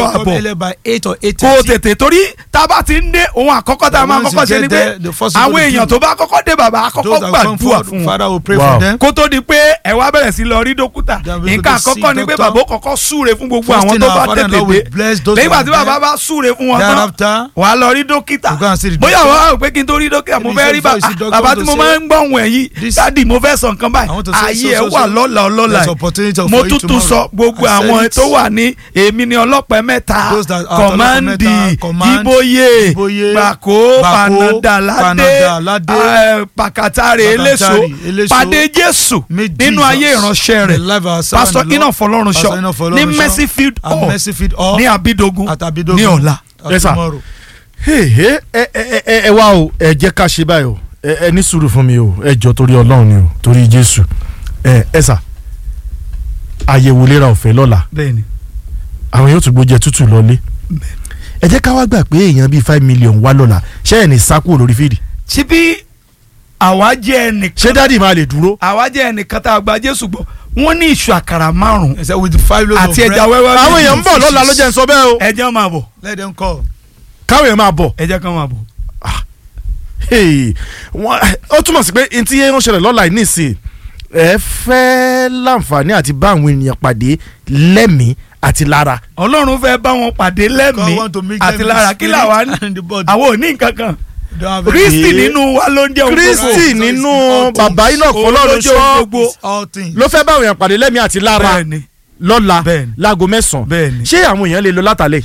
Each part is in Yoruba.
come àbọ̀ earlier by eight or eight kó o thirty. tètè torí tá a bá ti ń dé ohun àkọ́kọ́ tá a And máa once kọ́kọ́ you ṣe ni get pé there, the first thing àwọn you èèyàn do- tó bá kọ́kọ́ dé bàbá á kọ́kọ́ Those that come gbàdúrà forward, fún wọn Father will pray Wow. for them. kó tó di pé ẹ wá bẹ̀rẹ̀ sí lọ rí dókítà Then we go nǹkan to see àkọ́kọ́ ni pé doctor. bàbá ó kọ́kọ́ súre fún gbogbo First àwọn thing tó our bá father-in-law tètè will dé bless those lẹ́yìn ìgbà who tí are bàbá there. bá súre fún wọn tán Thereafter, wàá lọ rí dókítà you go and see the bóyá doctor. wàá rò pé kí n tó rí dókítà mo Maybe fẹ́ rí before you see bàbá doctor, bàbá to tí mo say, máa ń gbọ́ ohun ẹ̀ yìí this- dádì mo fẹ́ sọ nǹkan I want to báyìí say ayé so, ẹ̀ so, wà so. lọ́la ọlọ́la There's yìí opportunity mo for you tútù tomorrow. sọ gbogbo I said àwọn it. tó wà ní èmi ni ọlọ́pẹ́ mẹ́ta Those that are kọ̀mándì ọlọ́pẹ́ mẹ́ta, command, jíbóyè Jíbóyè, gbàkó Gbàkó, panadaládé Panadaládé, eh, pàkàtàrè eléso Pàkàtàrè, Eléso, pàdé jésù Meet nínú Jesus. ayé ìránṣẹ́ The rẹ̀ life of our pásítọ̀ servant, iná Lord. fọlọ́run Pastor ṣọ Enoch Fọlọ́runṣọ́. ní mercyfield At hall Mercyfield Hall. ní abidogun At Abidogun. ní ọ̀la At Yes, sir. tomorrow. Hey, hey, ẹ ẹ ẹ ẹ wá o ẹ jẹ́ ká ṣe báyìí o ẹ ẹ ní sùúrù fún mi o ẹ jọ torí Ọlọ́run ni o torí Jésù ẹ ẹ sà àyẹ̀wò ìlera ọ̀fẹ́ lọ́la bẹ́ẹ̀ni àwọn yóò tún gbójẹ tútù lọlé ẹ jẹ́ ká wá gbà pé èèyàn bíi five million wá lọ́la ṣé ẹ̀ ní sákò lórí fídì ṣé bí àwa jẹ́ ẹnìkan ṣé dádì máa lè dúró àwa jẹ́ ẹnìkan tá a gba jésù gbọ́ wọ́n ní ìṣù àkàrà márùn-ún He said with the five loaves of àti ẹja bread, wẹ́wẹ́ àwọn méjì. èèyàn ń bọ̀ lọ́la ló jẹ́ ń sọ bẹ́ẹ̀ o ẹjẹ́ máa bọ̀ let them call. káwọn èèyàn máa bọ̀ ẹjẹ́ kan máa bọ̀. Hey, wọ́n- ó túmọ̀ sí pé n tí yẹn ń ṣẹlẹ̀ lọ́la yìí nísìnyí ẹ fẹ́ láǹfààní àti bá àwọn ènìyàn pàdé lẹ́mìí àti lára ọlọ́run fẹ́ bá wọn pàdé God lẹ́mìí want to meet àti them in lára the kí spirit làwa ní and the body. àwọn ò ní nǹkan kan Don't have kristi Okay. nínú wa ló ń jẹ́ ohun Kristi gbogbo. nínú all bàbá things. iná fọlọ́run Òun ló jẹ́ ohun ṣọ́ gbogbo. It's all things. ló fẹ́ bá àwọn èèyàn pàdé lẹ́mìí àti lára bẹ́ẹ̀ni lọ́la Bẹ́ẹ̀ni. láago mẹ́sàn-án Bẹ́ẹ̀ni. ṣé àwọn èèyàn lè lọ látàlẹ́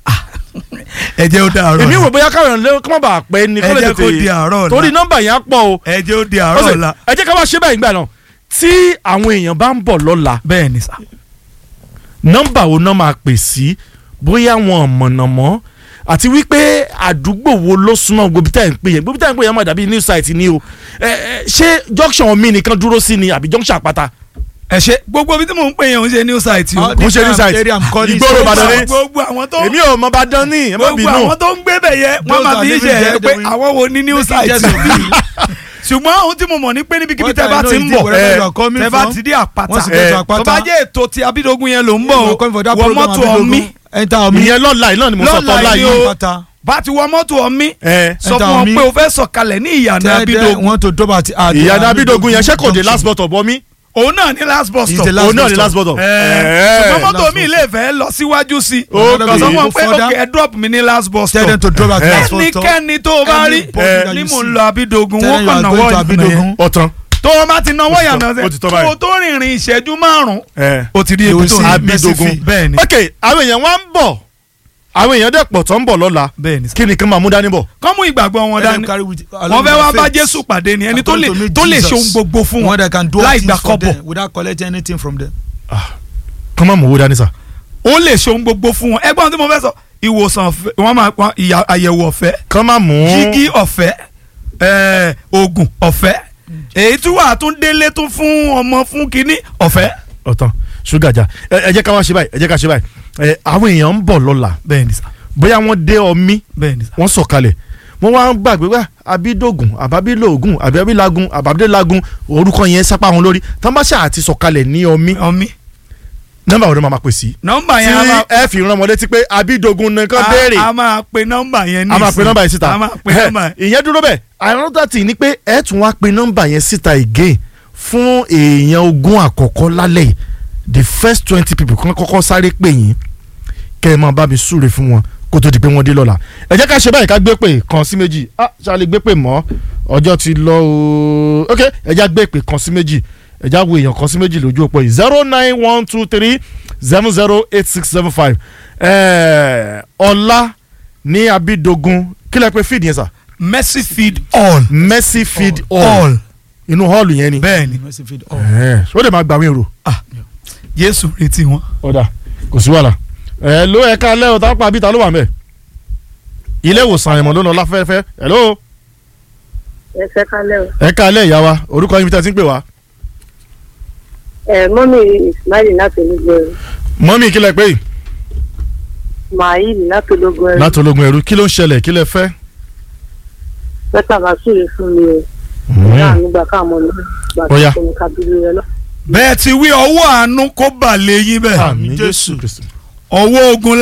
ẹjẹ́ ó di àárọ̀ èmi ọ̀la. rò bóyá káwọn èèyàn lè kọ́ mọ́ bàa pẹ́ ni ẹ kó lè jẹ́ kó di tètè àárọ̀ ọ̀la torí nọ́mbà yẹn á pọ̀ o ẹjẹ́ ó di àárọ̀ Ọ̀sẹ̀, ọ̀la ẹ jẹ́ ká wá ṣe báyìí gbà náà tí àwọn èèyàn bá ń bọ̀ lọ́la bẹ́ẹ̀ni sà nọ́mbà wo náà máa pè sí bóyá wọn mọ̀nà mọ́ àti wípé àdúgbò wo ló súnmọ́ gbogbo tá à ń pè yẹn gbogbo tá à ń pè yẹn máa dàbí new site ni o ẹ ẹ ṣé junction omi nìkan dúró sí ni àbí junction àpáta ẹ ṣe gbogbo ibi tí mò ń pè yẹn ò ń ṣe new site o All kò ń ṣe this new site. area I'm calling Ìgboro so- Ìbàdàn ni. gbogbo àwọn tó èmi ò mọ bá dán ní ẹ má gbogbo bínú àwọn tó ń gbé bẹ̀ yẹ wọ́n Those máa are fi ń living ṣe ẹ there, pé they will- àwọn wo ní new Making site just a bill. ṣùgbọ́n ohun tí mo mọ̀ ní pé níbikíbi What tẹ́ I bá know ti is ń this, bọ̀ wherever you are coming tẹ́ bá from, ti dé àpáta once you get to tó Àpáta, bá jẹ́ ètò ti abídógún yẹn ló ń you bọ̀ are o coming for that wọ program, mọ́tò Abidogun. ọ̀mí Enter Omi. ìyẹn lọ́la yìí náà ni mo sọ Lọ́la tọ́lá yìí yìí o. Àpáta. bá ti wọ mọ́tò ọ̀mí ẹ sọ Enter fún wọn Omi. pé o fẹ́ sọ̀kalẹ̀ ní ìyànà Tell them abídógún want to drop at at ìyànà abidogun yẹn ṣé kò dé junction. last bus stop bọ́mí òun náà ní last bus He's stop the last òun náà bus ni stop. last bus stop. Ẹ̀ẹ́, ṣùgbọ́n Ẹ̀ẹ́. mọ́tò Last mi bus lè fẹ́ lọ síwájú sí i Okay. kọ̀sán wọn pé Further. ok ẹ drop mi ní last bus Tell stop them to drop at last bus stop. ẹnikẹ́ni tó o bá rí Anybody that ní you mò ń see. lọ abídógún Tell wọn them you kàn are náwó going to ìyànà yẹn Abidogun. ọ̀tàn tó o bá ti náwó Ó ti ìyànà tán, ó ti yẹn tán tó báyìí. o tó rìnrìn ìṣẹ́jú márùn-ún ẹ o ti rí You ibi will tó see ń Abidogun. Mercy bẹ́ẹ̀ ni ok àwọn èèyàn wá ń bọ̀ àwọn èèyàn dẹ̀ pọ̀ tó ń bọ̀ lọ́la bẹ́ẹ̀ ni kí ni kí n máa mú dání bọ̀ kọ́ mú ìgbàgbọ́ wọn Let them dání carry with- wọ́n along fẹ́ with wá their bá faith. Jésù pàdé ni ẹni tó lè According to me, tó lè Jesus. ṣe ohun gbogbo fún One wọn that can do all láì things gbà for kọ́bọ̀ them without collecting anything from them. kọ́ máa mú owó dání sà. ó lè ṣe ohun gbogbo fún wọn ẹgbọ́n tí mo fẹ́ sọ ìwòsàn ọ̀fẹ́ wọ́n máa pa ìyà- àyẹ̀wò ọ̀fẹ́ kọ́ máa mú jígí ọ̀fẹ́ ẹ̀ẹ́, oògùn ọ̀fẹ́ èyí tí wàá tún délé tún fún ọmọ fún kínní ọ̀fẹ́. ọ̀tàn ṣúgà jà ẹ ẹ jẹ́ ká wá ṣe báyìí ẹ jẹ́ ká ṣe báyìí ẹ àwọn èèyàn ń bọ̀ lọ́la bẹ́ẹ̀ ni sà bóyá wọ́n dé ọmí bẹ́ẹ̀ ni sà. wọ́n sọ̀kalẹ̀ wọ́n wá ń gbàgbé wá abídògùn àbábílògùn àbábílagun àbábídélagun orúkọ yẹn sápá wọn lórí tọ́mbàṣà àti sọ̀kalẹ̀ ní ọmí ọmí nọ́mbà wo ni màá máa pè sí. nọ́mbà tí yẹn a máa ẹ fi rán wọn létí pé abídògùn nìkan a- béèrè a máa pe nọ́mbà yẹn ní a máa pe ìsìn. nọ́mbà yẹn síta a máa pe nọ́mbà yẹn. ìyẹn dúró bẹ́ẹ̀ another thing ni pé ẹ tún wá pe nọ́mbà yẹn síta again fún èèyàn ogún àkọ́kọ́ lálẹ́ yìí the first twenty people kan kọ́kọ́ sáré pè yín kẹ́ ẹ máa bá mi súre fún wọn kó tó di pé wọ́n dé lọ́la ẹ jẹ́ ká ṣe báyìí ká gbé pè kan sí méjì ah ṣáà gbé pè mọ́ ọjọ́ ti lọ ooo ok ẹ já gbé pè kan sí méjì ẹ já wo èèyàn kan sí méjì lójú òpó yìí zero nine one two three seven zero eight six seven five ọlá ní abidogun kí lẹ pé feed yẹn sà mercy feed all mercy feed all all inú hall yẹn ni bẹ́ẹ̀ ni Mercy feed all. ẹ ó dẹ̀ máa gbà wọ́n èrò ah Jésù retí wọn. ọ̀dà kò sí wàhálà ẹ ló ẹ ká lẹ́ ọ̀tá pa bíta ló wà mẹ́ ilé ìwòsàn àyẹ̀mọ̀ ló lọ láfẹ́fẹ́ ẹ ló ẹ fẹ́ kálẹ̀ o. ẹ ká lẹ́ ìyá wa orúkọ yín bí tẹ́ ti ń pè wá ẹ mọ́mí ismail láti ológun ẹrú mọ́mí kí lẹ pé yìí maheed láti ológun ẹrú láti ológun ẹrú kí ló ń ṣẹlẹ̀ kí lẹ fẹ́. pẹ́tà bá súre fún mi o náà nígbà káàmọ́ náà gbà Ó yá. tó ní kábílì rẹ lọ. bẹ́ẹ̀ ti wí ọwọ́ àánú kó bà lé yín bẹ́ẹ̀ àmín jésù kristu. ọwọ́ ogun